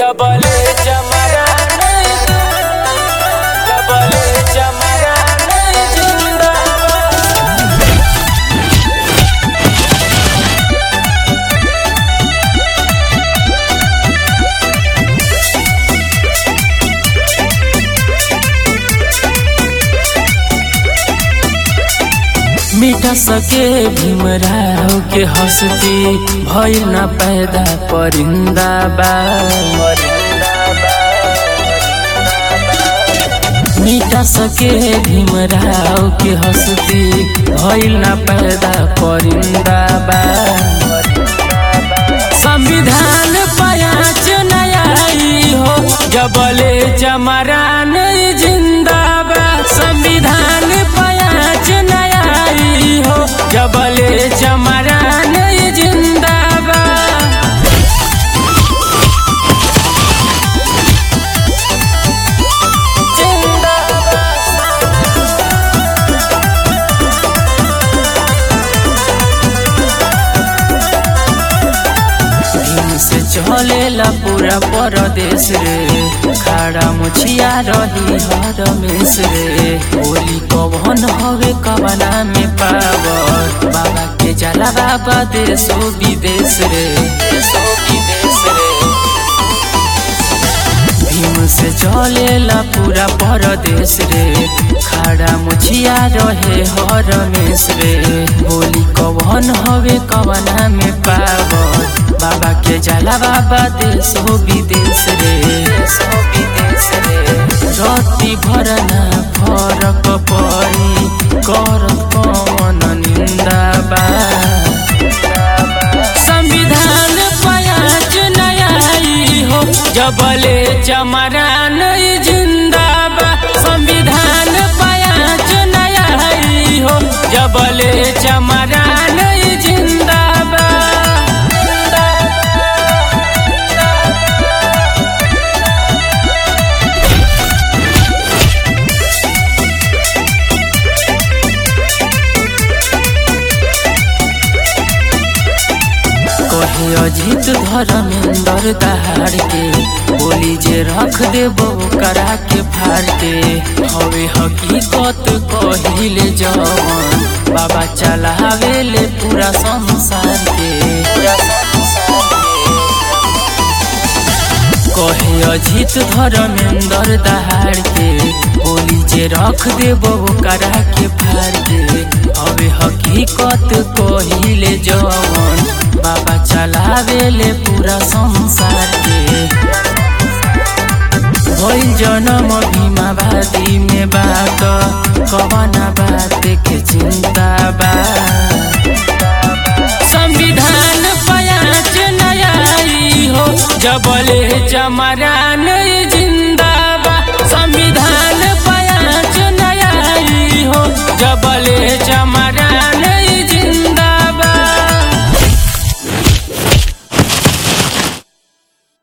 जबले चमरा जबले चमरा जिंदाबाद मिटा सके भीमराव के हंसती भइल न पैदा परिंदा बा मिटा सके भीमराव के हंसती भइल न पैदा परिंदा बा संविधान पयाच नयाई हो जबले जमरान जिंदाबाद संविधान पयाच नयाई हो जबले जमरान जिंदाबाद दिन से चलेला पूरा परदेश रे खाड़ा मुछिया रही हर मेस रे होली कवन हवे कवना में पावर बाबा के जला बाबा देशो विदेश रे देशो विदेश रे भीम से चलेला पूरा परदेश रे खाड़ा मुछिया रहे हर मेस रे बोली कवन हवे कवना में पावर बाबा के जाला बाबा देश हो विदेश रे देश हो विदेश रे रति भरना फरक परी करत कवन निंदा बा संविधान पयाच नयाई हो जबले चमरान जिंदाबाद संविधान पयाच नयाई हो जबले चमरान जिंदाबाद कहे अजित धर्मेंद्र दहाड़ के बोली जे रख देबो करा के फाड़ के हवे हकीकत कहिले जवन बाबा चलावे ले पूरा संसार के पूरा संसार के कहे अजित धर्मेंद्र दहाड़ के बोली जे रख देबो करा के फाड़ के हवे हकीकत कहिले जवन बाबा चलावे ले पूरा संसार के भइल जन्म भीमावादी में बात कवना बात के चिंता बा संविधान पयाच नयाई हो जबले चमरान